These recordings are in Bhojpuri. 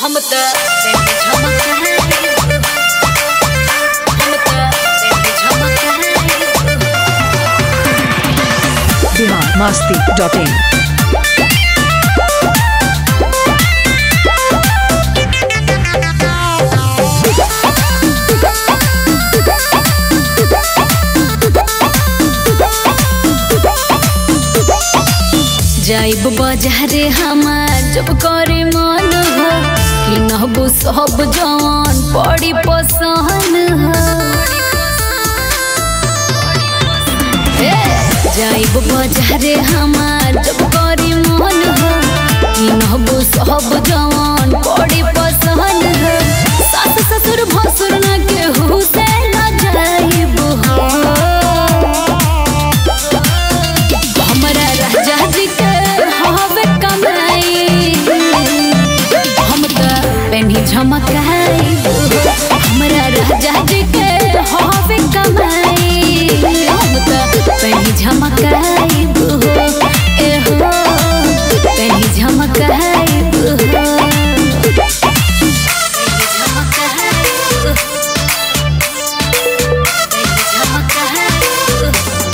हम त तेरे झमक हम त तेरे झमक बिहार मस्ती डॉट इन जाइब बाजारे हमार जब करे मन हो कि नहबो सब जवान बड़ी पसंद हो ए, जाइब बाजारे हमार जब करे मन हो कि नहबो सब जवान बड़ी पसंद हो सास ससुर भसुर न केहू से न जाइब हो हमरा राजा जी के हवे कमाई हम त पेन्ही झमकाई हमरा राजा जी के हवे कमाई हम त पेन्ही झमकाई ए हो पेन्ही झमकाई पेन्ही झमकाई पेन्ही झमकाई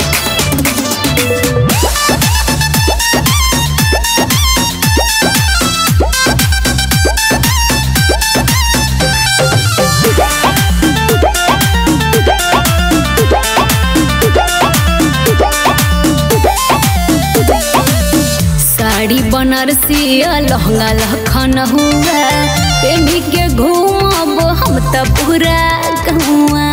साड़ी बनारसी लहंगा लखन हुआ पेनी के घूमब हम त पूरा गहुआ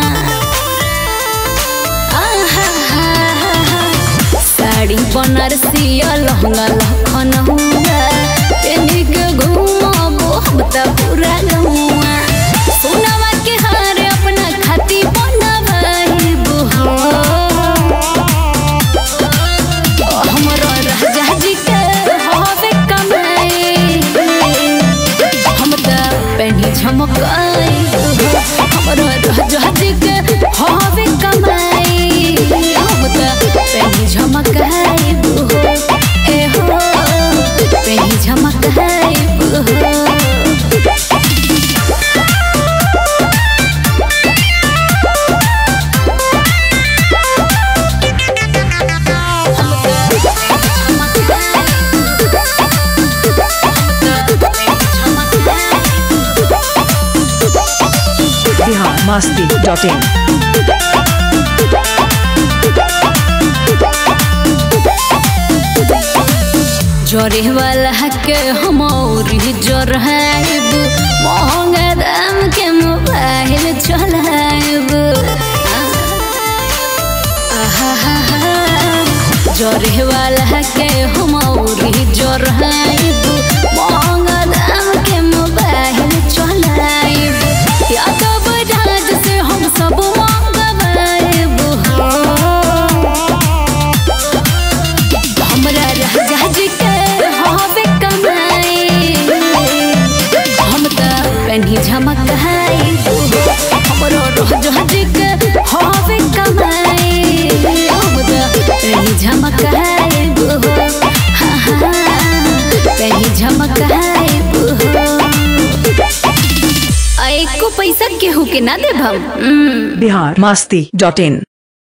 आहा, साड़ी बनारसी लहंगा लखन हुआ पेनी के घूमब हम त पूरा गहुआ सोनावा के हार अपना खाती बनवाइब हो हमरो राजा जी के हवे कमाई हम त पेनी झमकाई हमरो राजा जी के हवे कमाई हम त पेनी झमकाई ए हो पेनी झमकाई हो बिहार मस्ती डॉट इन जरे वाला के हम जराइब महंगा दाम के मोबाइल चलाइब जरे वाला के हम जराइब महंगा दाम के मोबाइल चलाइब या तो बजाज से हम सब मंगवाइब हो हमरा राजा जी के हवे कमाई हम त पेन्ही झमकाई हमरो राजा जी के हवे कमाई हम त पेन्ही झमकाई पेन्ही झमकाई एको पैसा केहू के ना देब हम बिहार मस्ती डॉट इन